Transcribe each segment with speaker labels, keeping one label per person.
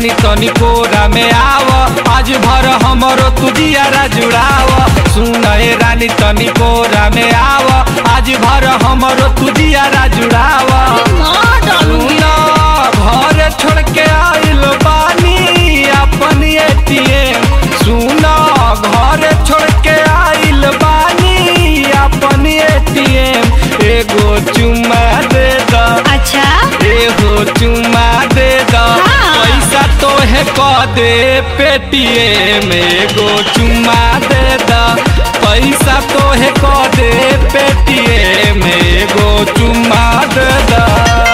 Speaker 1: रानी तनी कोरा में आव आज भर हमरो तुझियारा जुड़ाव सुन ए रानी तनी कोरा में आव आज भर हमरो तुझियारा जुड़ाव
Speaker 2: माँ डालूंगी
Speaker 1: सुन घर छोड़ के आइल बानी अपन एटीएम सुन घर छोड़ के आइल बानी अपन एटीएम एगो चुम्मा दे द
Speaker 2: अच्छा
Speaker 1: एगो चुम्मा दे द
Speaker 2: हाँ।
Speaker 1: पैसा तोहे क दे पेटीएम एगो चुम्मा दे द पैसा तोहे क दे पेटीएम एगो चुम्मा दे द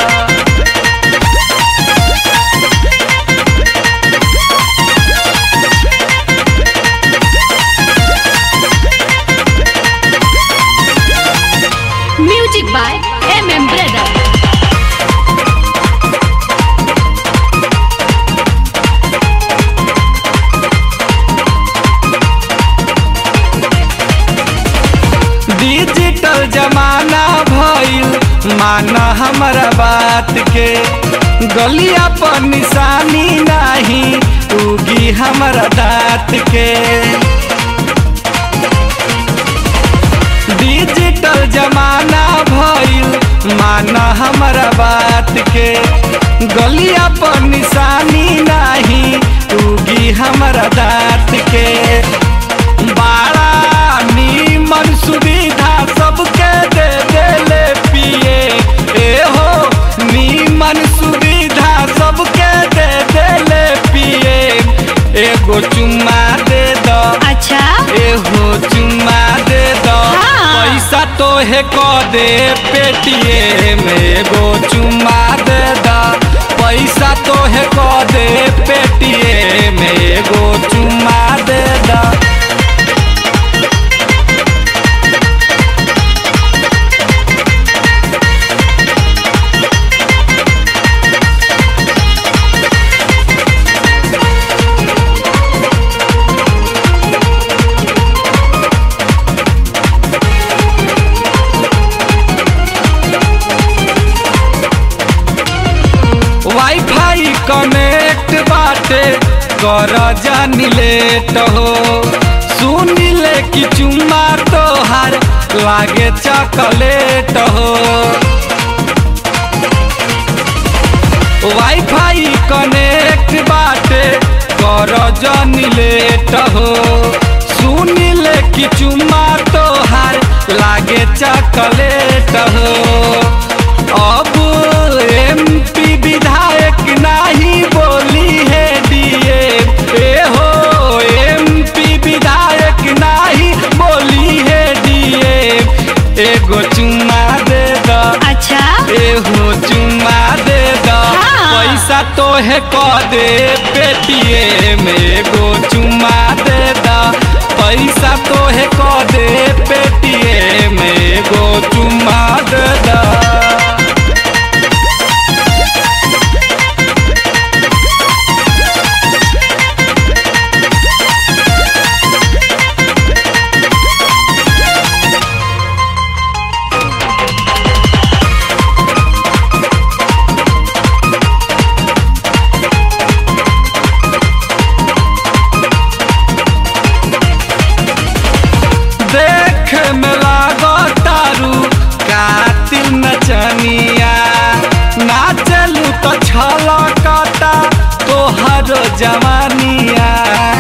Speaker 2: music by M M brother
Speaker 1: digital जमाना भइल माना हमारा बात के गलिया पर निशानी नाही उगी हमारा दाँत के डिजिटल जमाना भइल माना हमारा बात के गलिया पर निशानी नाही उगी हमारा दाँत के बड़ा नीमन सुविधा सबके दे देले पिए ए हो नीमन सुविधा सबके दे देले पिए एगो चुम्मा दे द
Speaker 2: अच्छा
Speaker 1: एहो चुम्मा दे द
Speaker 2: हाँ।
Speaker 1: पैसा तोहे क दे पेटीएम एगो चुम्मा दे द पैसा तोहे क दे पेटीएम एगो चुम्मा दे द वाईफाई कनेक्ट बाटे कर जानी लेट हो सुन ले कि चुम्मा तोहार लागे चॉकलेट हो वाईफाई कनेक्ट बाटे कर जानी लेट हो सुन ले कि चुम्मा तोहार लागे चॉकलेट हो अब एमपी विधायक नाही बोली है डीए ए हो एमपी विधायक नाही बोली है डीए एगो चुम्मा दे द
Speaker 2: अच्छा
Speaker 1: एहो चुम्मा दे द
Speaker 2: हाँ।
Speaker 1: पैसा तोहे क दे पेटीएम एगो चुम्मा दे द पैसा तोहे क दे पेटीएम एगो चुम्मा दे द देख में लागो तारू कातिल नचनिया नाचलू तो छलकता तोहर जवानिया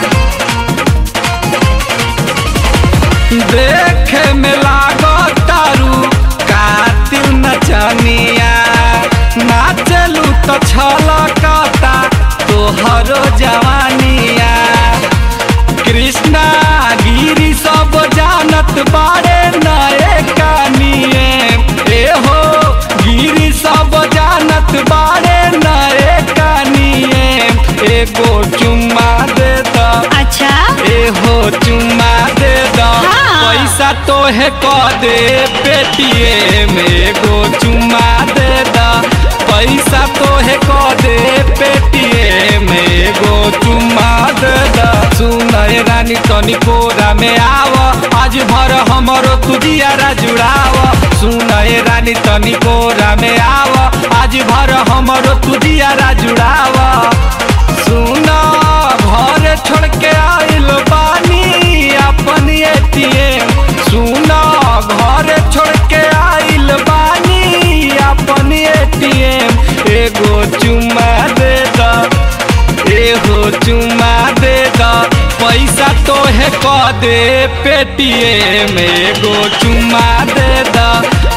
Speaker 1: देख में लागो तारू कातिल नचनिया नाचलू तो छलकता तोहर जवानिया कृष्णा गिरी सब जानत बारे नए कानिए ए हो गिरी सब जानत बारे नए कानिए एगो चुम्मा दे द
Speaker 2: अच्छा
Speaker 1: एहो चुम्मा दे द
Speaker 2: हाँ।
Speaker 1: पैसा तोहे क दे पेटीएम एगो चुम्मा दे द पैसा तोहे क दे पेटीएम एगो चुम्मा दे द सुन ए रानी तनी कोरा में आव आज भर हमरो तुझियारा जुड़ाव सुन ए रानी तनी कोरा में आव आज भर हमरो तुझियारा जुड़ाव सुना घर छोड़ के आइल बानी अपन एटीएम सुना घर छोड़ के आइल बानी अपन एटीएम एगो चुम्मा दे दा एगो चुम्मा दे दा पैसा तोहे क दे पेटीएम एगो चुम्मा दे दा